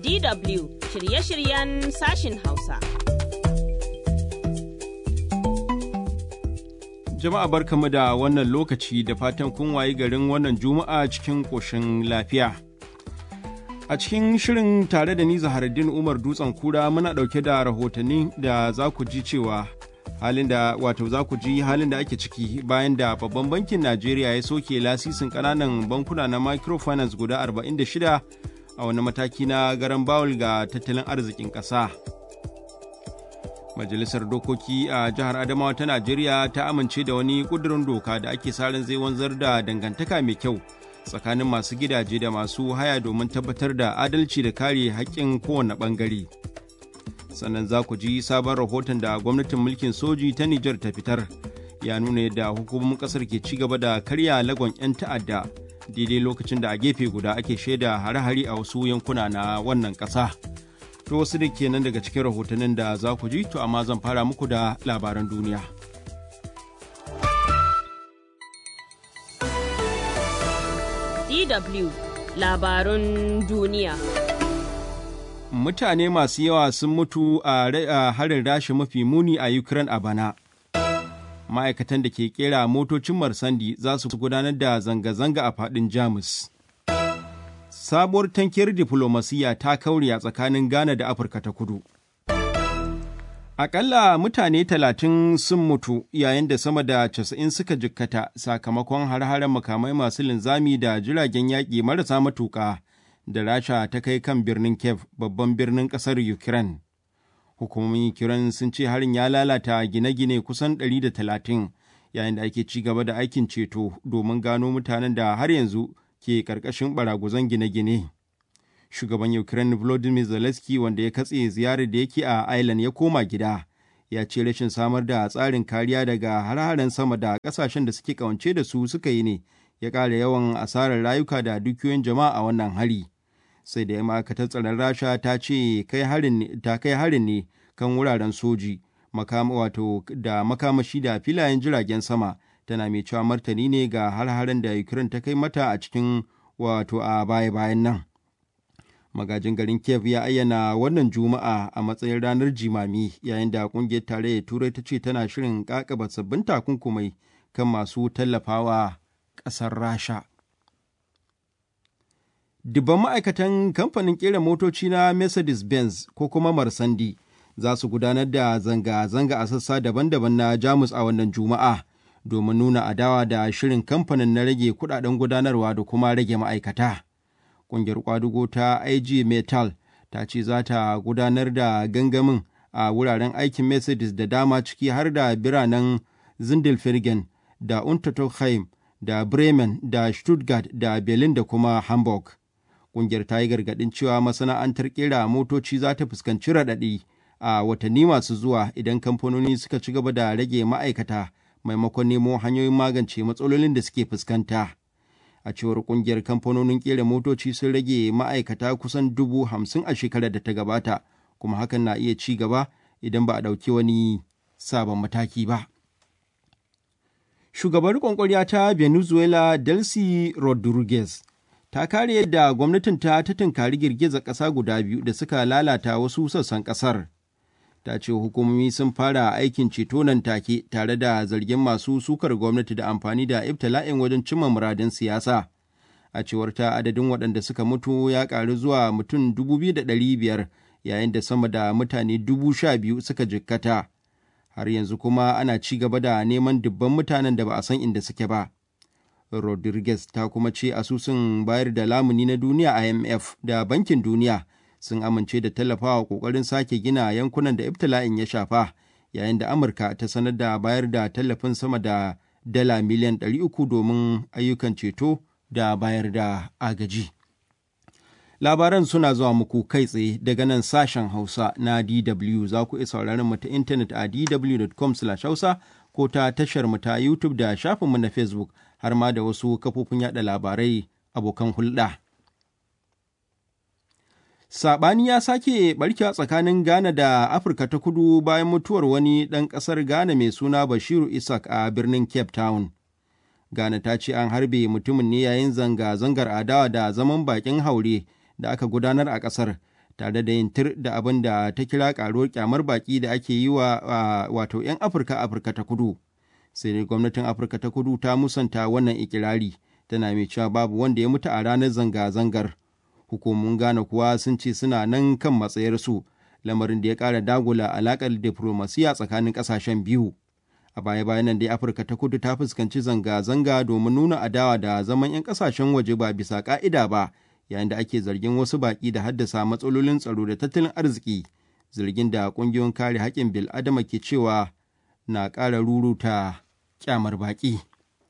DW shirye-shiryen sashin Hausa. Jama'a barkamu da wannan lokaci da fatan kun wayi garin wannan juma'a cikin ƙoshin lafiya. A cikin shirin tare da ni Zaharaddin Umar Dutsen Kura muna ɗauke da rahotanni da za ku ji cewa halin da wato za ku ji halin da ake ciki bayan da babban bankin Najeriya ya soke lasisin ƙananan bankuna na microfinance guda 46 a wani mataki na garan bawul ga tattalin arzikin ƙasa. Majalisar Dokoki a jihar Adamawa ta Najeriya ta amince da wani ƙudurin doka da ake sa ran zai wanzar da dangantaka mai kyau tsakanin masu gidaje da masu haya domin tabbatar da adalci da kare haƙƙin kowane ɓangare. Sannan za ku ji sabon rahoton da gwamnatin mulkin soji ta Nijar ta fitar ya nuna yadda hukumomin ƙasar ke ci gaba da karya lagon 'yan ta'adda daidai lokacin da a gefe guda ake shaida hare-hare a wasu yankuna na wannan ƙasa. To wasu da kenan daga cikin rahotannin da za ku ji to amma zan fara muku da labaran duniya. DW labarun duniya. Mutane masu yawa sun mutu a harin rashi mafi muni a Ukraine a bana. Ma'aikatan da ke kera motocin Marsandi za su gudanar da zanga-zanga a faɗin Jamus. Sabuwar tankiyar diflomasiyya ta kauri a tsakanin Ghana da Afirka ta kudu. Aƙalla mutane talatin sun mutu yayin da sama da casa'in suka jikkata sakamakon har-haren makamai masu linzami da jiragen yaƙi marasa matuƙa da Rasha ta kai kan birnin Kiev babban birnin ƙasar Ukraine. Hukumomin Ukraine sun ce harin ya lalata gine-gine kusan 130 yayin da ake ci gaba da aikin ceto domin gano mutanen da har yanzu ke ƙarƙashin baraguzan gine-gine. shugaban Ukraine Volodymyr Zelensky wanda ya katse ziyarar da yake a Ireland ya koma gida ya ce rashin samar da tsarin kariya daga har-haren sama da kasashen da suke kawance da su suka yi ne ya ƙara yawan asarar rayuka da dukiyoyin jama'a a wannan hari sai da ma'aikatar tsaron rasha ta ce ta kai harin ne kan wuraren soji wato da makamashi da filayen jiragen sama tana mai cewa martani ne ga har-haren da ukraine ta kai mata a cikin wato a baya-bayan nan magajin garin kiev ya ayyana wannan juma'a a matsayin ranar jimami yayin da kungiyar tarayyar turai ta ce tana shirin kakaba sabbin takunkumai kan masu tallafawa ƙasar rasha dubban ma'aikatan kamfanin kera motoci na mercedes-benz ko kuma marsandi za su gudanar da zanga-zanga a sassa daban-daban na jamus a wannan juma'a domin nuna adawa da shirin kamfanin na rage kudaden gudanarwa da kuma rage ma'aikata. ƙungiyar kwadugo ta IG Metal ta ce za ta gudanar da gangamin a wuraren aikin Mercedes da dama ciki har da biranen Zindelfirgen da Untertofheim da Bremen da Stuttgart da Berlin da kuma Hamburg. Ƙungiyar ta yi gargaɗin cewa masana'antar ƙera motoci za ta fuskanci raɗaɗi a watanni masu zuwa idan kamfanoni suka ci gaba da rage ma'aikata maimakon nemo hanyoyin magance matsalolin da suke fuskanta. a cewar kungiyar kamfanonin kera motoci sun rage ma'aikata kusan dubu hamsin a shekarar da ta gabata kuma hakan na iya ci gaba idan ba a ɗauki wani sabon mataki ba shugabar kwankwariya ta venezuela delcy rodriguez ta kare yadda gwamnatin ta ta tunkari girgizar ƙasa guda biyu da suka lalata wasu sassan ƙasar ta ce hukumomi sun fara aikin ceto nan take tare da zargin masu sukar gwamnati da amfani da ibtila'in wajen cimma muradin siyasa a cewar ta adadin waɗanda suka mutu ya ƙaru zuwa mutum biyar yayin da sama da mutane biyu suka jikkata har yanzu kuma ana ci gaba da neman dubban mutanen da ba a san inda suke ba rodriguez ta kuma ce asusun bayar da lamuni na duniya imf da bankin duniya sun amince da tallafawa kokarin sake gina yankunan da ibtila'in ya shafa yayin da amurka ta sanar da bayar da tallafin sama da dala miliyan 300 domin ayyukan ceto da bayar da agaji labaran suna zuwa muku kai tsaye daga nan sashen hausa na dw za ku iya sauraron mu ta intanet a dw.com hausa ko ta tashar mu ta youtube da shafinmu na facebook har ma da wasu kafofin yada labarai abokan hulɗa. Saɓani ya sake ɓarkewa tsakanin Ghana da Afirka ta kudu bayan mutuwar wani ɗan ƙasar Ghana mai suna Bashiru Isaac a birnin Cape Town. Ghana ta ce an harbe mutumin ne yayin zanga-zangar adawa da zaman bakin haure da aka gudanar a ƙasar tare da yin tir da abin da ta kira karuwar kyamar baki da ake yi wa wato 'yan afirka afirka ta kudu sai dai gwamnatin afirka ta kudu ta musanta wannan ikirari tana mai cewa babu wanda ya mutu a ranar zanga-zangar hukumomin ghana kuwa sun ce suna nan kan matsayarsu lamarin da ya ƙara dagula alaƙar diflomasiya tsakanin ƙasashen biyu a baya bayan nan dai afirka ta kudu ta fuskanci zanga-zanga domin nuna adawa da zaman 'yan ƙasashen waje ba bisa ƙa'ida ba yayin da ake zargin wasu baƙi da haddasa matsalolin tsaro da tattalin arziki zargin da ƙungiyoyin kare haƙƙin bil'adama ke cewa na ƙara ruruta kyamar baƙi.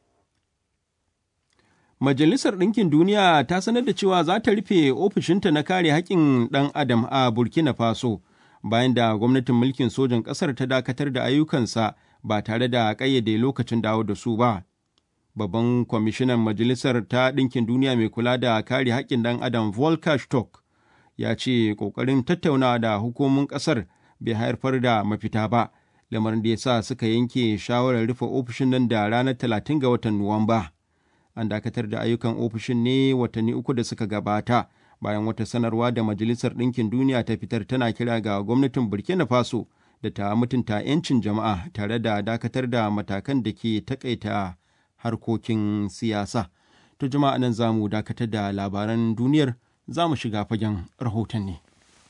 Majalisar Ɗinkin Duniya ta sanar da cewa za ta rufe ofishinta na kare haƙƙin ɗan adam a Burkina Faso bayan da gwamnatin mulkin sojan ƙasar ta dakatar da ayyukansa ba tare da ƙayyade lokacin dawo da su ba. Babban kwamishinan Majalisar ta Ɗinkin Duniya mai kula da kare haƙƙin ɗan adam Volker Stork ya ce ƙoƙarin tattaunawa da hukumomin ƙasar bai haifar da mafita ba, lamarin da ya sa suka yanke shawarar rufe ofishin nan da ranar talatin ga watan Nuwamba. an dakatar da ayyukan ofishin ne watanni uku da suka gabata bayan wata sanarwa da majalisar ɗinkin duniya ta fitar tana kira ga gwamnatin burkina faso da ta mutunta 'yancin jama'a tare da dakatar da matakan da ke takaita harkokin siyasa to jama'a nan za mu dakatar da labaran duniyar za mu shiga fagen rahotanni.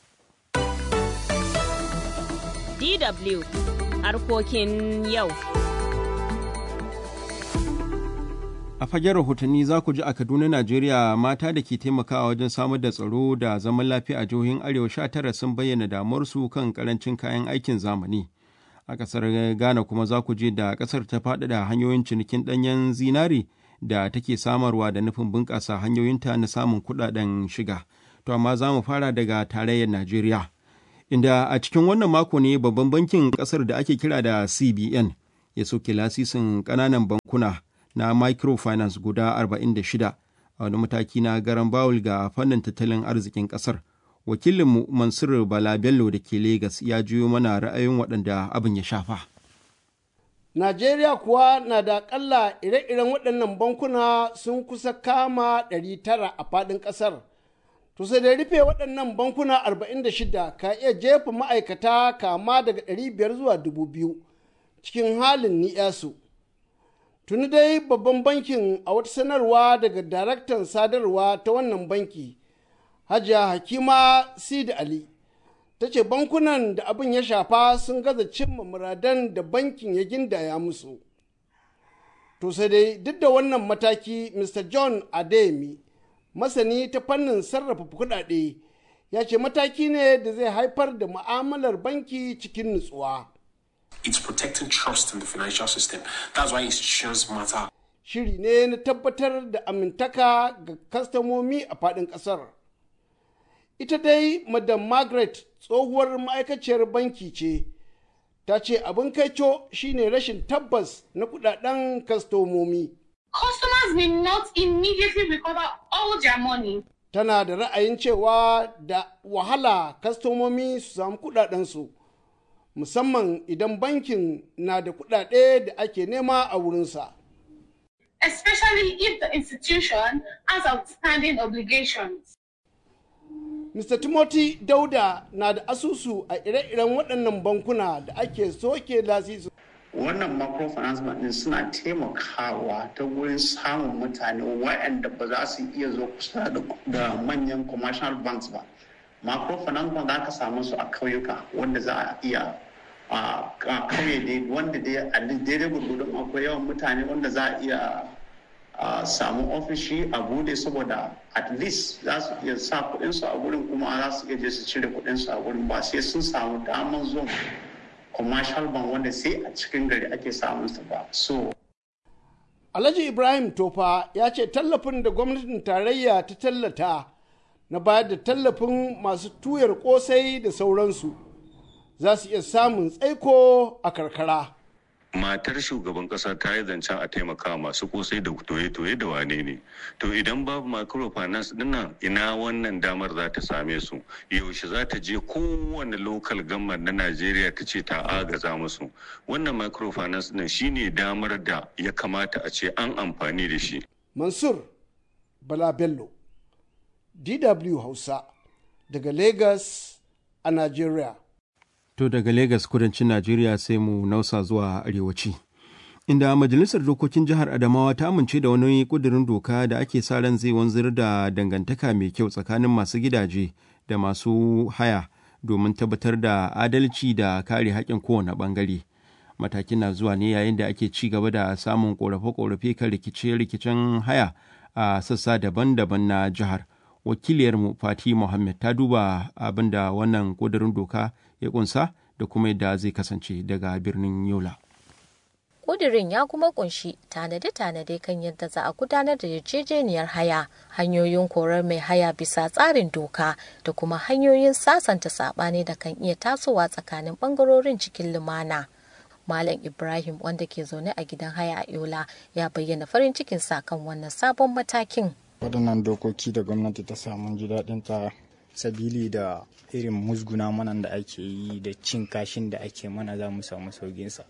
DW harkokin yau. A fagen rahotanni za ku ji a Kaduna, Najeriya mata da ke taimakawa wajen samar da tsaro da zaman lafiya a jihohin Arewa sha tara sun bayyana damuwarsu kan karancin kayan aikin zamani. A ƙasar Ghana kuma za ku je da ƙasar ta faɗaɗa hanyoyin cinikin ɗanyen zinari da take samarwa da nufin bunƙasa hanyoyinta na samun kuɗaɗen shiga. To amma za mu fara daga tarayyar Najeriya. Inda a cikin wannan mako ne babban bankin ƙasar da ake kira da CBN ya soke lasisin ƙananan bankuna. na microfinance guda 46 a wani mataki na garan bawul ga fannin tattalin arzikin kasar wakilinmu mansur bala bello da ke Legas ya jiyo mana ra'ayin waɗanda abin ya shafa najeriya kuwa na da ƙalla ire-iren waɗannan bankuna sun kusa kama 900 a faɗin ƙasar to sai da rufe waɗannan bankuna 46 ka iya jefa ma'aikata kama daga 500 zuwa 2000 cikin halin ni'yasu tuni dai babban bankin a wata sanarwa daga daraktan sadarwa ta wannan banki hajiya hakima sidi ali ta ce bankunan da abin ya shafa sun gaza cimma muradan da bankin ya gindaya musu to sai dai duk da wannan mataki mr john ademi masani ta fannin sarrafa kudade ya ce mataki ne da zai haifar da mu'amalar banki cikin nutsuwa. It's protecting trust in the financial system. That's why institutions matter. Shiri ne na tabbatar da amintaka ga kastamomi a faɗin ƙasar. Ita dai Madam Margaret tsohuwar ma'aikaciyar banki ce, ta ce abin kaico shine rashin tabbas na kudaden kastomomi. Customers may not immediately recover all their money. Tana da ra'ayin cewa da wahala kastomomi su samu kudadensu. musamman idan bankin na da kudade da ake nema a wurinsa. Especially if the institution has outstanding obligations. Mr. Timothy Dauda na da asusu a ire-iren waɗannan bankuna da ake soke lasisu. Wannan microfinance bank suna taimakawa ta wurin samun mutane waɗanda ba za su iya zo kusa da manyan commercial banks ba. microfinance bank za ka samu su a kauyuka wanda za a iya a kauye dai wanda dai a daidai gurgudun akwai yawan mutane wanda za a iya samu ofishi a bude saboda at least za su iya sa kudinsu a wurin kuma za su iya je su cire kudinsu a wurin ba sai sun samu daman zuwa commercial bank wanda sai a cikin gari ake samun su ba so Alhaji Ibrahim Tofa ya ce tallafin da gwamnatin tarayya ta tallata na bayar da tallafin masu tuyar kosai da sauransu za su iya samun tsaiko a karkara. matar shugaban kasa ta yi zancen a taimaka masu kosai da toye-toye da wane ne to idan babu microfinance dinnan ina wannan damar za ta same su yaushe za ta je kowane local government na najeriya ta ce ta agaza musu wannan microfinance din shine damar da ya kamata a ce an amfani da shi Mansur Bala Bello, DW Hausa, daga Lagos a Najeriya. To daga Legas kudancin Najeriya sai mu nausa zuwa arewaci. Inda Majalisar Dokokin Jihar Adamawa ta amince da wani ƙudurin doka da ake sa ran zai wanzar da dangantaka mai kyau tsakanin masu gidaje da masu haya domin tabbatar da adalci da kare haƙƙin kowane ɓangare. Matakin na zuwa ne yayin da ake ci gaba da samun ƙorafe-ƙorafe kan rikice-rikicen haya a sassa daban-daban na jihar. Wakiliyarmu Fati Muhammad ta duba abin da wannan ƙudurin doka ya kunsa da kuma yadda zai kasance daga birnin Yola. Ƙudirin ya kuma kunshi tanade-tanade kan yadda za a gudanar da yarjejeniyar haya, hanyoyin korar mai haya bisa tsarin doka da kuma hanyoyin sasanta saɓani da kan iya tasowa tsakanin ɓangarorin cikin lumana. Malam Ibrahim wanda ke zaune a gidan haya a Yola ya bayyana farin cikinsa kan wannan sabon matakin. Waɗannan dokoki da gwamnati ta samu ji daɗin ta sabili da irin musguna mana da ake yi da cin kashin da ake mana za mu samu sauginsa.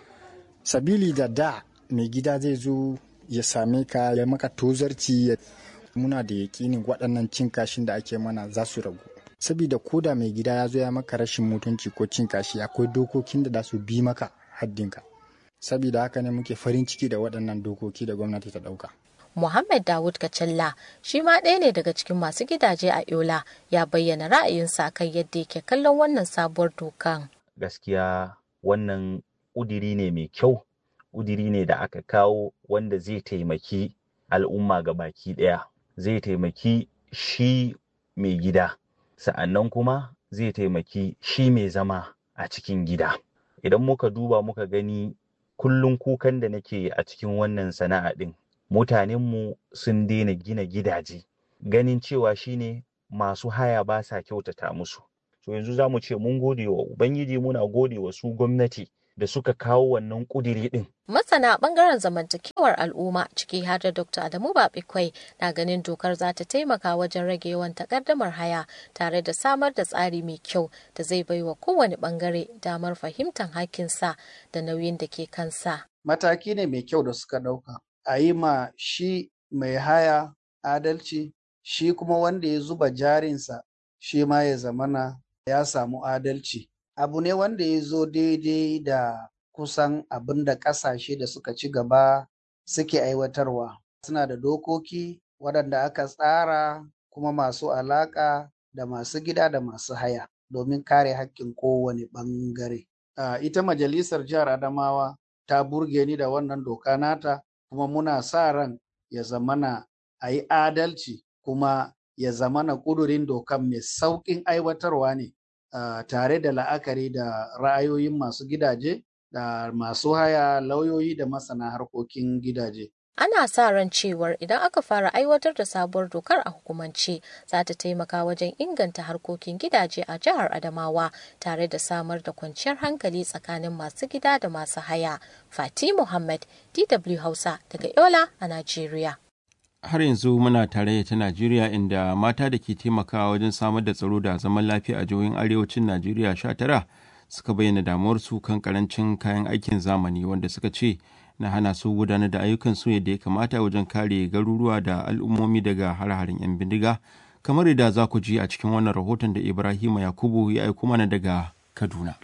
Sabili da da mai gida zai zo ya same ka ya maka tozarci muna da yakinin waɗannan cin kashin da ake mana za su ragu. Sabida ko da mai gida ya zo ya maka rashin mutunci ko cin kashi akwai dokokin da za su bi maka haddinka. Sabida haka ne muke farin ciki da waɗannan dokoki da gwamnati ta ɗauka. Muhammad Dawud Kacalla shi ma ɗaya ne daga cikin masu gidaje a Yola ya bayyana ra'ayinsa kan yadda yake kallon wannan sabuwar dokan. Gaskiya wannan ƙudiri ne mai kyau, ƙudiri ne da aka kawo wanda zai taimaki al'umma ga baki ɗaya, zai taimaki shi mai gida, sa'annan kuma zai taimaki shi mai zama a cikin gida. Idan muka duba muka gani kullum kukan da nake a cikin wannan sana'a ɗin mutanenmu sun daina gina gidaje ganin cewa shine masu haya ba sa kyautata musu so yanzu za mu ce mun gode wa ubangiji muna gode wa su gwamnati da suka kawo wannan kudiri din masana bangaren zamantakewar al'umma ciki har da dr adamu babikwai na ganin dokar za ta taimaka wajen rage yawan takardamar haya tare da samar da tsari mai kyau da zai baiwa kowane bangare damar fahimtar hakkinsa da nauyin da ke kansa mataki ne mai kyau da suka ɗauka a yi ma shi mai haya adalci shi kuma wanda ya zuba jarinsa shi ma ya zamana ya samu adalci abu ne wanda ya zo daidai da kusan abin da ƙasashe da suka ci gaba suke aiwatarwa suna da dokoki waɗanda aka tsara kuma masu alaƙa da masu gida da masu haya domin kare haƙƙin kowane ɓangare uh, ita majalisar jihar adamawa ta burge ni da wannan doka nata kuma muna sa ran ya zamana a yi adalci kuma ya zamana ƙudurin dokan mai sauƙin aiwatarwa ne uh, tare da la'akari da ra'ayoyin masu gidaje da masu haya lauyoyi da masana harkokin gidaje. Ana sa ran cewar idan aka fara aiwatar da sabuwar dokar a hukumance za ta taimaka wajen inganta harkokin gidaje a jihar Adamawa tare da samar da kwanciyar hankali tsakanin masu gida da masu haya. Fati Muhammad, DW Hausa daga Yola a Najeriya. Har yanzu muna tare ta Najeriya inda mata da ke taimakawa wajen samar da tsaro da zaman lafiya a jihohin arewacin Najeriya sha tara suka bayyana damuwarsu kan karancin kayan aikin zamani wanda suka ce na hana su gudanar da ayyukansu yadda ya kamata wajen kare garuruwa da al'ummomi daga har-harin 'yan bindiga kamar yadda za ku ji a cikin wannan rahoton da ibrahima yakubu ya aiko mana daga kaduna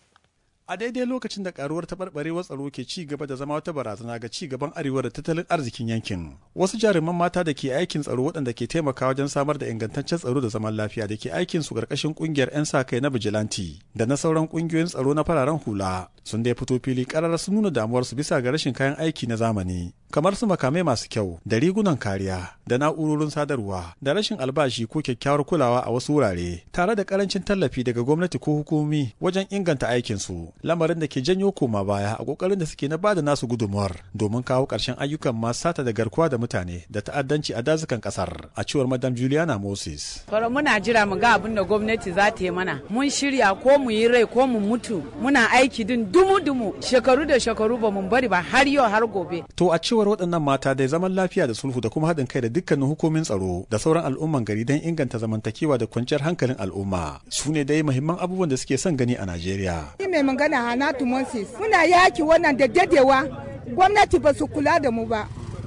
a daidai lokacin da karuwar taɓarɓarewar tsaro ke ci gaba da zama wata barazana ga ci gaban arewa da tattalin arzikin yankin wasu jaruman mata da ke aikin tsaro waɗanda ke taimakawa wajen samar da ingantaccen tsaro da zaman lafiya da ke aikin su ƙarƙashin ƙungiyar 'yan sa kai na bijilanti da na sauran ƙungiyoyin tsaro na fararen hula sun dai fito fili ƙarar sun nuna damuwarsu bisa ga rashin kayan aiki na zamani kamar su makamai masu kyau da rigunan kariya da na'urorin sadarwa da rashin albashi ko kyakkyawar kulawa a wasu wurare tare da karancin tallafi daga gwamnati ko hukumomi wajen inganta aikinsu lamarin da ke janyo koma baya a kokarin da suke na bada nasu gudunmuwar domin kawo ƙarshen ayyukan masu sata da garkuwa da mutane da ta'addanci a dazukan ƙasar a cewar madam juliana moses Fara muna jira mu ga abin da gwamnati za ta yi mana mun shirya ko mu yi rai ko mu mutu muna aiki din dumu-dumu shekaru da shekaru ba mun bari ba har yau har gobe to a cewar waɗannan mata da zaman lafiya da sulhu da kuma haɗin kai da dukkanin hukumin tsaro da sauran al'umman gari don inganta zamantakewa da kwanciyar hankalin al'umma su ne dai muhimman abubuwan da suke son gani a Najeriya. Ni mai magana Hanatu Moses muna yaki wannan da dadewa gwamnati ba su kula da mu ba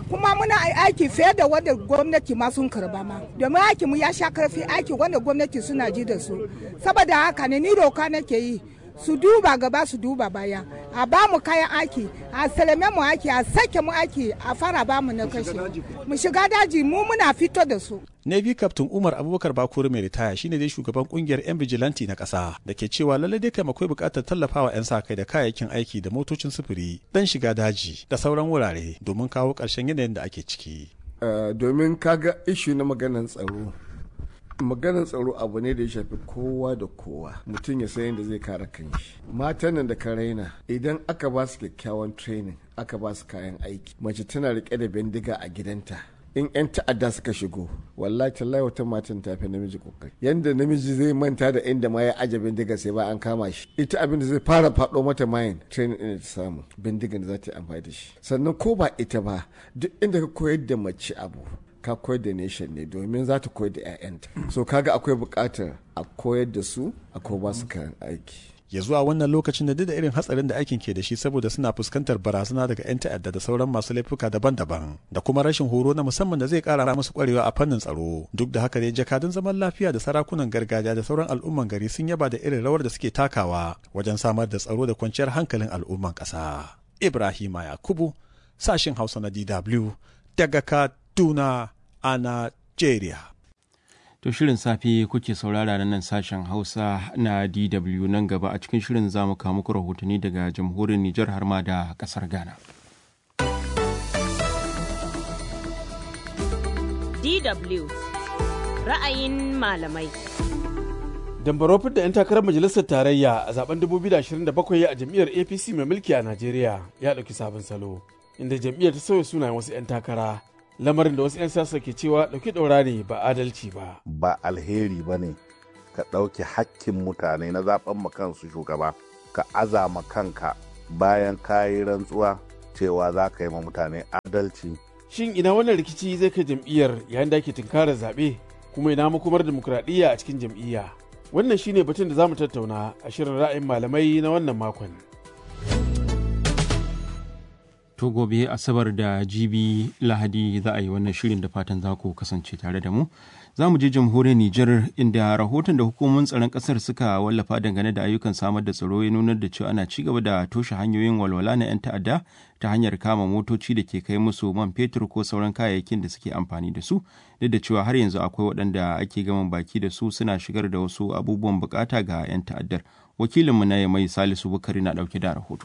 kuma muna aiki fiye da wanda gwamnati ma sun karba ma domin aiki mu ya sha karfi aiki wanda gwamnati suna ji da su saboda haka ne ni doka nake yi su duba gaba su duba baya a ba mu kayan aiki a salame mu aiki a sake mu aiki a fara ba mu na kashe mu shiga daji mu muna fito da su Navy Captain Umar Abubakar Bakuru mai ritaya shine dai shugaban kungiyar 'yan bijilanti na ƙasa da ke cewa lalle dai kai akwai buƙatar tallafawa 'yan sa kai da kayayyakin aiki da motocin sufuri dan shiga daji da sauran wurare domin kawo ƙarshen yanayin da ake ciki. domin kaga ishu na maganar tsaro maganar tsaro abu ne da ya shafi kowa da kowa mutum ya san yadda zai kare kanshi matan nan da ka raina idan aka ba su kyakkyawan training aka ba su kayan aiki mace tana rike da bindiga a gidanta in 'yan ta'adda suka shigo wallahi tallahi wata matan ta fi namiji kokari yanda namiji zai manta da inda ma ya aje bindiga sai ba an kama shi ita abin da zai fara faɗo mata mayin training ɗin ta samu bindigan da za ta yi amfani da shi sannan ko ba ita ba duk inda ka koyar da mace abu ka koyar da nation ne domin za ta koyar da 'ya'yanta so kaga akwai buƙatar a koyar da su a ko ba su kayan aiki ya zuwa wannan lokacin da duk da irin hatsarin da aikin ke da shi saboda suna fuskantar barazana daga 'yan ta'adda da sauran masu laifuka daban-daban da kuma rashin horo na musamman da zai kara musu kwarewa a fannin tsaro duk da haka ne jakadun zaman lafiya da sarakunan gargajiya da sauran al'umman gari sun yaba da irin rawar da suke takawa wajen samar da tsaro da kwanciyar hankalin al'umman ƙasa ibrahima yakubu sashin hausa na dw daga kaduna a nigeria To shirin safe kuke saurara na nan sashen Hausa na DW nan gaba a cikin shirin za mu kawo muku rahotanni daga jamhuriyar Nijar har ma da kasar Ghana. DW ra'ayin malamai. Dambarofin da 'yan takarar majalisar tarayya a zaben 2027 a jam'iyyar APC mai mulki a Najeriya ya ɗauki sabon salo, inda jam'iyyar ta sauya sunayen wasu 'yan takara. lamarin da wasu 'yan siyasa ke cewa ɗauki ɗaura ne ba adalci ba. Ba alheri ba ne ka ɗauki hakkin mutane na zaɓen kansu shugaba ka azama kanka bayan kayi rantsuwa cewa za ka yi ma mutane adalci. Shin ina wannan rikici zai kai jam'iyyar yayin da ake tunkarar zaɓe kuma ina makomar demokuraɗiyya a cikin jam'iyya? Wannan shine batun da za mu tattauna a shirin ra'ayin malamai na wannan makon. To gobe Asabar da Jibi Lahadi za a yi wannan shirin da fatan za ku kasance tare da mu. Za mu je jamhuriyar Nijar inda rahoton da hukumomin tsaron ƙasar suka wallafa dangane da ayyukan samar da tsaro ya nunar da cewa ana ci gaba da toshe hanyoyin walwala na 'yan ta'adda ta hanyar kama motoci da ke kai musu man fetur ko sauran kayayyakin da suke amfani da su duk da cewa har yanzu akwai waɗanda ake gaman baki da su suna shigar da wasu abubuwan bukata ga 'yan ta'addar. Wakilinmu na mai Salisu Bukari na ɗauke da rahoto.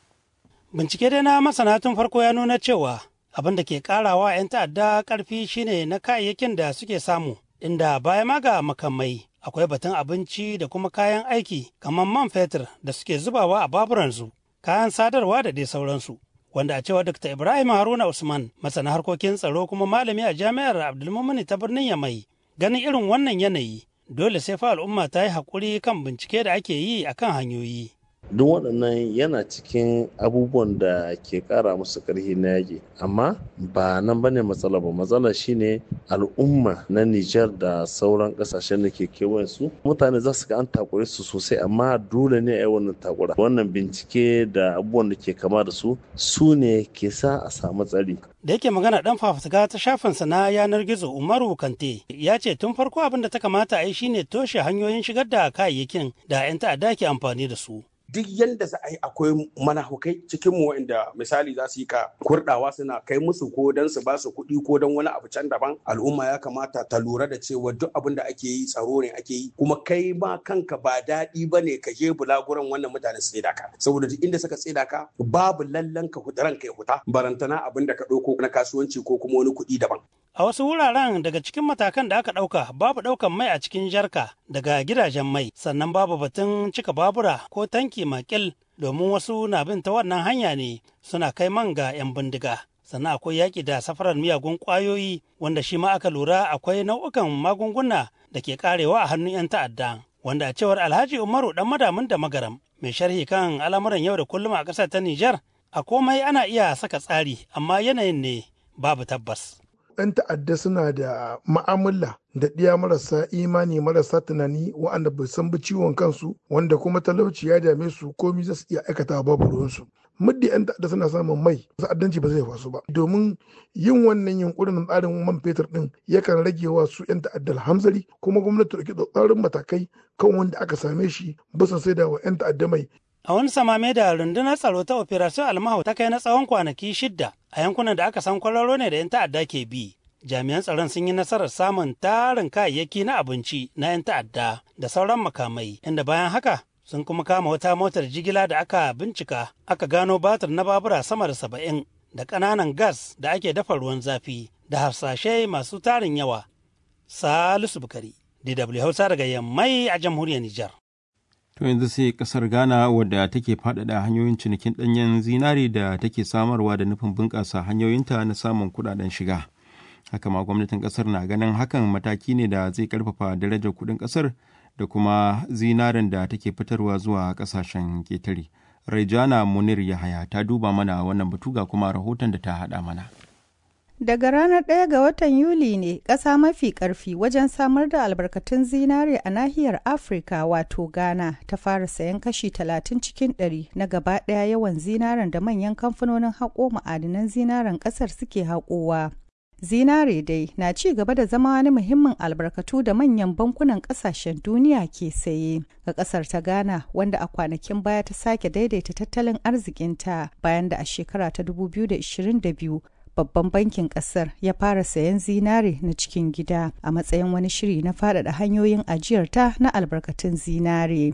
Bincike dai na masana tun farko ya nuna cewa abin da ke karawa 'yan ta'adda karfi shine na kayayyakin da suke samu, inda baya ma ga makamai akwai batun abinci da kuma kayan aiki kamar man fetur da suke zubawa a baburansu, kayan sadarwa da dai sauransu. Wanda a cewa Dr. Ibrahim Haruna Usman, masana harkokin tsaro kuma malami a jami'ar Abdulmumini ta birnin Yamai, ganin irin wannan yanayi dole sai fa al'umma ta yi haƙuri kan bincike da ake yi akan hanyoyi. duk waɗannan yana cikin abubuwan da ke ƙara musu ƙarfi na yaƙi amma ba nan ba ne matsala ba matsala shine al'umma na Nijar da sauran ƙasashen da ke kewayen su mutane za su ga an takure su sosai amma dole ne a yi wannan takura wannan bincike da abubuwan da ke kama da su su ne ke sa a samu tsari da yake magana dan fafutuka ta shafinsa na yanar gizo umaru kante ya ce tun farko abin da ta kamata a yi shine toshe hanyoyin shigar da kayayyakin da 'yan ta'adda ke amfani da su duk yadda za a yi akwai manahukai cikin mu wanda misali za su yi ka kurdawa suna kai musu ko don su ba su kuɗi ko don wani abu can daban al'umma ya kamata ta lura da cewa duk abin da ake yi tsaro ne ake yi kuma kai ma kanka ba daɗi ba ne ka je bulaguran wannan mutane su tsida ka saboda duk inda suka tsida ka babu lallan ka ran kai huta barantana abin da ka ɗauko na kasuwanci ko kuma wani kuɗi daban. A wasu wuraren daga cikin matakan da aka ɗauka babu ɗaukan mai a cikin jarka daga gidajen mai sannan babu batun cika babura ko tanki makil domin wasu na bin ta wannan hanya ne suna kai man ga 'yan bindiga. Sannan akwai yaƙi da safarar miyagun ƙwayoyi wanda shi ma aka lura akwai nau'ukan magunguna da ke karewa a hannun 'yan ta'adda. Wanda a cewar Alhaji Umaru ɗan madamin da magaram mai sharhi kan al'amuran yau da kullum a ƙasar ta Nijar a komai ana iya saka tsari amma yanayin ne babu tabbas. 'yan ta'adda suna da ma'amala da ɗiya marasa imani marasa tunani wa'anda bai san ba ciwon kansu wanda kuma talauci ya dame su komi za su iya aikata babu ruwansu muddi 'yan ta'adda suna samun mai ta'addanci ba zai fasu ba domin yin wannan yunkurin tsarin man fetur din yakan rage wa su 'yan ta'addar hamzari kuma gwamnati da ke tsarin matakai kan wanda aka same shi bisa sai da wa 'yan ta'adda mai A wani samame da rundunar tsaro ta Operation Almahu ta kai na tsawon kwanaki shidda a yankunan da aka san kwararo ne da 'yan ta'adda ke bi. Jami'an tsaron sun yi nasarar samun tarin kayayyaki na abinci na 'yan ta'adda da sauran makamai, inda bayan haka sun kuma kama wata motar jigila da aka bincika aka gano batir na babura sama da saba'in da ƙananan gas da ake dafa ruwan zafi da hafsashe masu tarin yawa. Salisu Bukari, DW Hausa daga Yammai a jamhuriyar Nijar. To yanzu sai kasar Ghana wadda take faɗaɗa hanyoyin cinikin ɗanyen zinari da take samarwa da nufin bunƙasa hanyoyinta na samun kuɗaɗen shiga. Haka ma gwamnatin ƙasar na ganin hakan mataki ne da zai ƙarfafa darajar kuɗin ƙasar da kuma zinarin da take fitarwa zuwa ƙasashen ƙetare. Raijana Munir Yahaya ta duba mana wannan batu ga kuma rahoton da ta haɗa mana. Daga ranar 1 ga watan Yuli ne ƙasa mafi ƙarfi wajen samar da albarkatun zinare a nahiyar Afirka wato Ghana ta fara sayan kashi 30 cikin 100 na gaba ɗaya yawan zinaren da manyan kamfanonin haƙo ma'adinan zinaren ƙasar suke haƙowa. Zinare dai na ci gaba da zama wani muhimmin albarkatu da manyan bankunan ƙasashen duniya ke saye ga ƙasar ta Ghana wanda a kwanakin baya ta sake daidaita tattalin arzikinta bayan da a shekara ta 2022 babban bankin kasar ya fara sayan zinare na cikin gida a matsayin wani shiri na faɗaɗa hanyoyin ajiyarta na albarkatun zinare.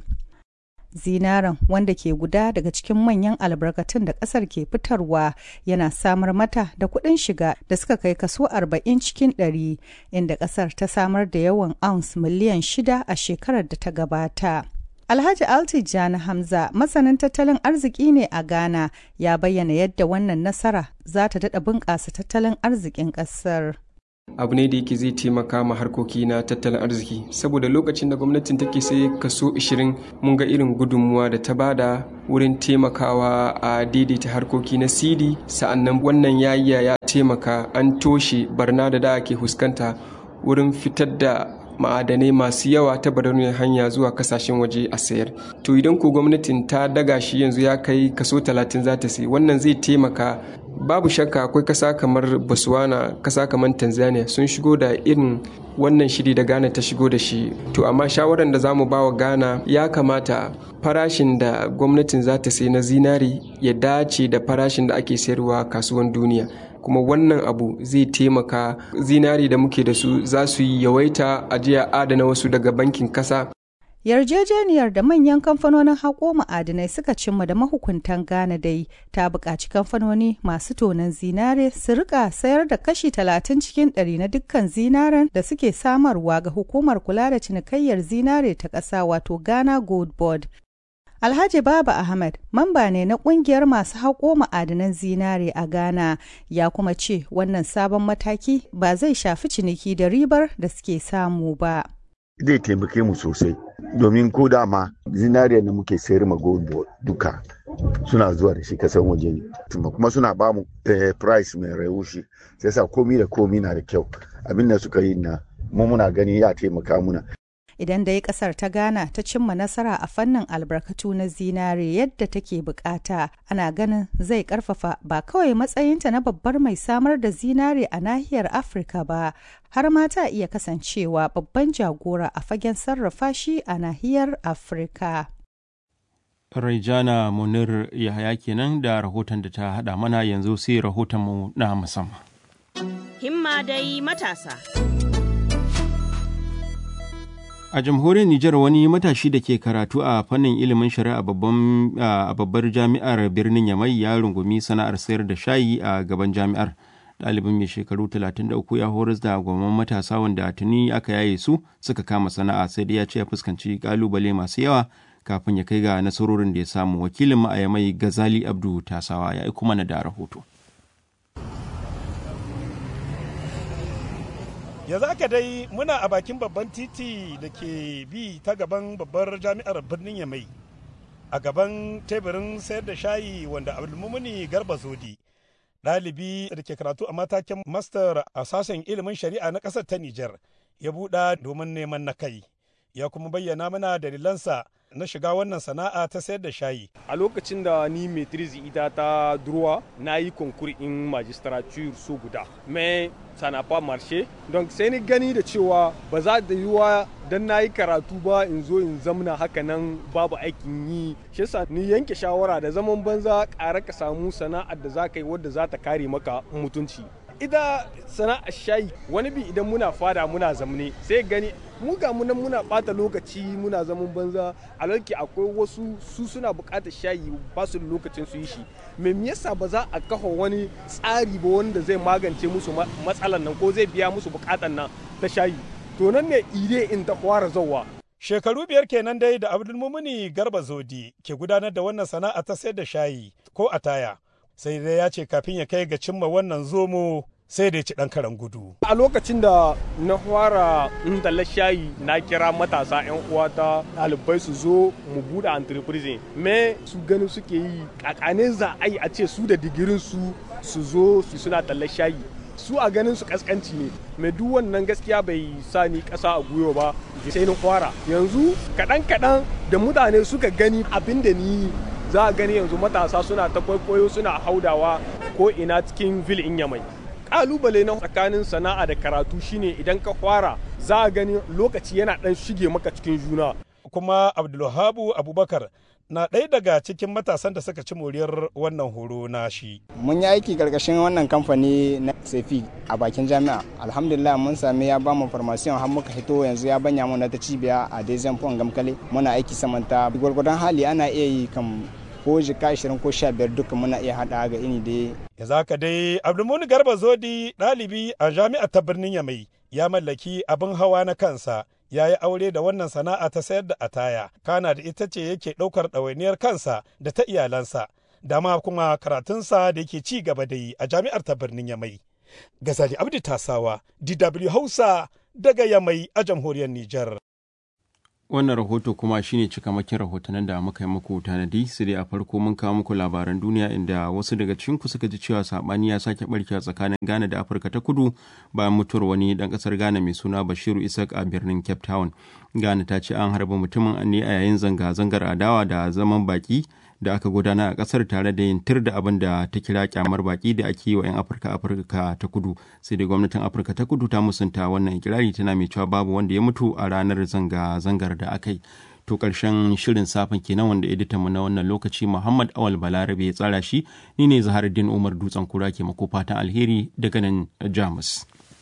Zinaren wanda ke guda daga cikin manyan albarkatun da ƙasar ke fitarwa yana samar mata da kuɗin shiga da suka kai kaso 40 cikin 100 inda ƙasar ta samar da yawan ounce miliyan shida a shekarar da ta gabata. Alhaji Altijani Hamza masanin tattalin arziki ne a Ghana ya bayyana yadda wannan nasara za ta daɗa bunƙasa tattalin arzikin ƙasar. abu ne da yake zai taimaka ma harkoki na tattalin arziki saboda lokacin da gwamnatin take sai kaso 20 mun ga irin gudunmuwa da ta bada wurin taimakawa a daidaita harkoki na cd sa'annan wannan yayi ya taimaka an toshe barna da da ake fuskanta wurin fitar da ma'adanai masu yawa ta barauniyar hanya zuwa kasashen waje a sayar to idan ko gwamnatin ta daga shi yanzu ya kai kaso 30 za ta sai wannan zai taimaka babu shakka akwai kasa kamar botswana kasa kamar tanzania sun shigo da irin wannan shiri da ghana ta shigo da shi to amma shawarar da za mu ba wa ghana ya kamata farashin da gwamnatin za ta sai na zinari ya dace da farashin da ake sayarwa kasuwan duniya kuma wannan abu zai taimaka zinari da muke da su za su yi yawaita ajiya adana wasu daga bankin kasa yarjejeniyar da manyan kamfanonin haƙo ma'adinai suka cimma da mahukuntan Ghana dai ta buƙaci kamfanoni masu tonon zinare su rika sayar da kashi 30 cikin 100 na dukkan zinaren da suke samarwa ga hukumar kula da cinikayyar zinare ta ƙasa wato Ghana Gold Board. Alhaji Baba Ahmed, mamba ne na kungiyar masu haƙo ma'adanan zinare a Ghana, ya kuma ce wannan sabon mataki ba zai shafi ciniki da ribar da suke samu ba. Zai taimake mu sosai, domin ko dama zinariya da muke sayar ma gold duka suna zuwa da shi kasan waje ne. Kuma suna ba mu price mai rayushi, sai sa komi da komi na da kyau. Abin da suka yi na mu muna gani ya taimaka muna. idan dai kasar ta Ghana ta cimma nasara a fannin albarkatu na zinare yadda take bukata ana ganin zai karfafa ba kawai matsayinta na babbar mai samar da zinare a nahiyar Afirka ba har ma ta iya kasancewa babban jagora a fagen sarrafa shi a nahiyar Afirka. Raijana Munir Yahaya kenan da rahoton da ta haɗa mana yanzu sai rahotonmu na musamman. Himma dai matasa. A jamhuriyar Nijar wani matashi da ke karatu a fannin ilimin shari'a a babbar jami'ar birnin Yamai ya rungumi sana'ar sayar da shayi a gaban jami'ar. Ɗalibin mai shekaru 33 ya horas da gwamman matasa wanda tuni aka yaye su suka kama sana'a sai dai ya ce ya fuskanci kalubale masu yawa kafin ya kai ga nasarorin da ya samu. Wakilin mu a Yamai Gazali Abdu Tasawa ya aiko mana da rahoto. yanzu aka dai muna a bakin babban titi da ke bi ta gaban babbar jami'ar birnin yamai a gaban teburin sayar da shayi wanda abdulmumuni garba zodi ɗalibi da ke karatu a matakin master a sashen ilimin shari'a na ƙasar ta Nijar ya buɗa domin neman na kai. Ya kuma bayyana mana dalilansa na shiga wannan sana'a ta sayar da shayi. A lokacin da ni maitrise ita ta durwa na yi konkur in magistrature so guda. Me sana pas marché. Donc sai ni gani da cewa ba za da yiwa dan na yi karatu ba in zo in zamna haka nan babu aikin yi. Shi yasa ni yanke shawara da zaman banza ƙara ka samu sana'ar da za ka yi wadda za ta kare maka mutunci. ita sana'ar shayi wani bi idan muna fada muna zamne sai gani mu ga mu nan muna bata lokaci muna zaman banza a lalki akwai wasu su suna bukatar shayi ba su da lokacin su yi shi me yasa ba za a kafa wani tsari ba wanda zai magance musu matsalan nan ko zai biya musu bukatan nan ta shayi to nan ne ide in ta fara zauwa Shekaru biyar kenan dai da Abdulmumuni Garba Zodi ke gudanar da wannan sana'a ta sayar da shayi ko a taya. sai dai ya ce kafin ya kai ga cimma wannan zomo sai da ya ci ɗan karan gudu. A lokacin da na fara talla shayi na kira matasa 'yan uwata ɗalibai su zo mu buɗe entreprise me su gani suke yi kakane za a yi a ce su da digirin su su zo su suna talla shayi su a ganin su kaskanci ne mai duk wannan gaskiya bai sa ni ƙasa a gwiwa ba sai na fara yanzu kaɗan kaɗan da mutane suka gani abin da ni za a gani yanzu matasa suna ta kwaikwayo suna haudawa ko ina cikin vil in yamai kalubale na tsakanin sana'a da karatu shine idan ka fara za a gani lokaci yana dan shige maka cikin juna kuma abdulhabu abubakar na ɗaya daga cikin matasan da suka ci moriyar wannan horo na shi. Mun yi aiki karkashin wannan kamfani na Sefi a bakin jami'a. Alhamdulillah mun sami ya bamu farmasiyon har muka hito yanzu ya banya mu na ta cibiya a Dezen Pon Gamkale. Muna aiki samanta gwargwadon hali ana iya yi kam ko jika 20 ko 15 duka muna iya hada ga ini dai. Ya zaka dai Abdulmuni Garba Zodi ɗalibi a jami'ar ta birnin Yamai ya mallaki abin hawa na kansa ya yi aure da wannan sana'a ta sayar da ataya kana da ita ce yake ɗaukar ɗawainiyar kansa da ta iyalansa dama kuma karatunsa da yake ci gaba da yi a jami'ar ta birnin Yamai. Gazali Abdi Tasawa, DW Hausa daga Yamai a jamhuriyar Nijar. wannan rahoto kuma shine cikamakin rahotannin da muka yi muku tanadi su dai a farko mun kawo muku labaran duniya inda wasu daga cikinku suka ji cewa sabani ya sake barkewa tsakanin Ghana da Afirka ta Kudu bayan mutuwar wani dan kasar Ghana mai suna Bashiru Isaac a birnin Cape Town. Ghana ta ce an harba mutumin ne a yayin zanga-zangar adawa da zaman baki da aka gudana a kasar tare da yin tir da abin da ta kira kyamar baki da ake yi wa 'yan afirka afirka ta kudu sai dai gwamnatin afirka ta kudu ta musanta wannan ikirari tana mai cewa babu wanda ya mutu a ranar zanga-zangar da aka yi to karshen shirin safin kenan wanda editan mu na wannan lokaci muhammad awal balarabe ya tsara shi ni ne zaharuddin umar dutsen kura ke mako fatan alheri daga nan jamus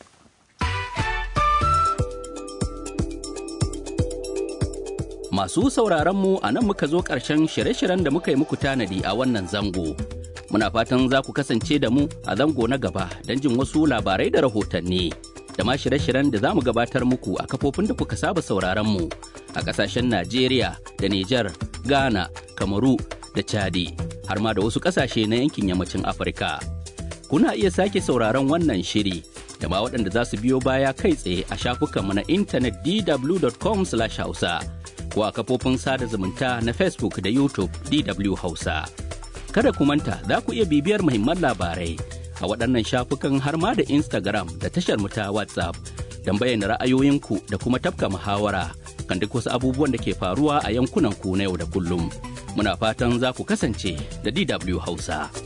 Masu sauraron mu a nan muka zo ƙarshen shirye-shiryen da muka yi muku tanadi a wannan zango. Muna fatan za ku kasance da mu a zango na gaba don jin wasu labarai da rahotanni. Da ma shirye-shiryen da za mu gabatar muku a kafofin da kuka saba sauraron mu a ƙasashen Najeriya da Nijar, Ghana, Kamaru da Chadi, har ma da wasu ƙasashe na yankin yammacin Afirka. Kuna iya sake sauraron wannan shiri da ma waɗanda za su biyo baya kai tsaye a shafukanmu na intanet dw.com/hausa. ko a kafofin sada zumunta na Facebook da YouTube DW Hausa. Kada ku manta za ku iya bibiyar muhimman labarai a waɗannan shafukan har ma da Instagram da tashar mu ta WhatsApp don bayyana ra'ayoyinku da kuma tafka muhawara kan duk wasu abubuwan da ke faruwa a yankunan ku na yau da kullum. Muna fatan za ku kasance da DW Hausa.